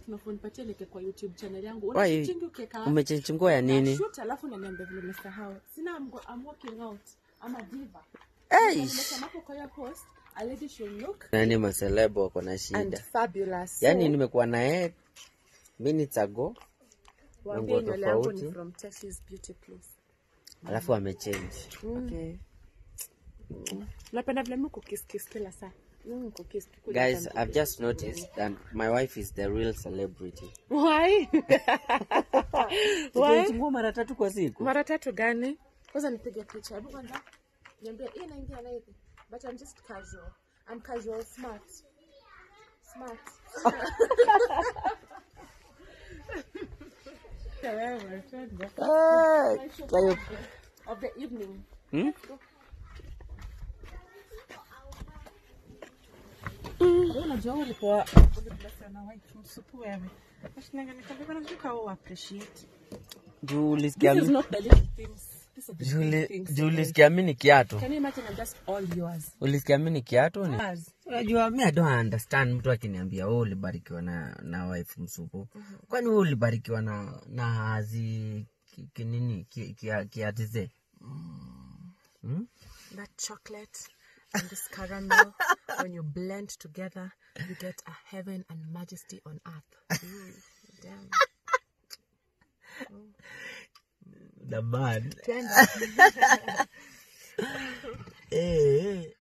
tunafaa nipatie like kwa youtube channel yangu Why? unashootingi ukieka umechange nguo ya nini shoot alafu unaniambia vile umesahau sina I'm, go- I'm walking out ama diva Eish. nimesema hapo kwa hiyo post a lady should look nani maselebo wako na and shida fabulous yaani nimekuwa na yeye minutes ago waambie nguo nywele yangu ni tofauti. from Tessie's beauty place alafu amechange okay. napenda vile mimi kukiss kiss kila saa Mm, kukiss tu kule guys ndani. i've just noticed that my wife is the real celebrity why why Tukichungua mara tatu kwa siku mara tatu gani kwanza nipige picha hebu kwanza niambie hii inaingia na hivi but i'm just casual i'm casual smart smart Wewe, twende. Ah, kwa hiyo- of the evening Hmm? Wewe unajua ulipoa ulibless na white msupu wewe Nashinanga nikamwambia nataka u appreciate juu ulisikia this is mi- not the little things these are the juu big uli- things juu ulisikia mi ni kiatu can you imagine i'm just all yours ulisikia mi ni kiatu ni Yours. unajua mi I don't understand mtu akiniambia wewe ulibarikiwa na na wife msupu kwani wewe ulibarikiwa na na hazi ki- kinini ki- kia- kiatize hmm? that chocolate and this caramel when you blend together you get a heaven and majesty on earth mm, damn. the man Twende. eh, eh.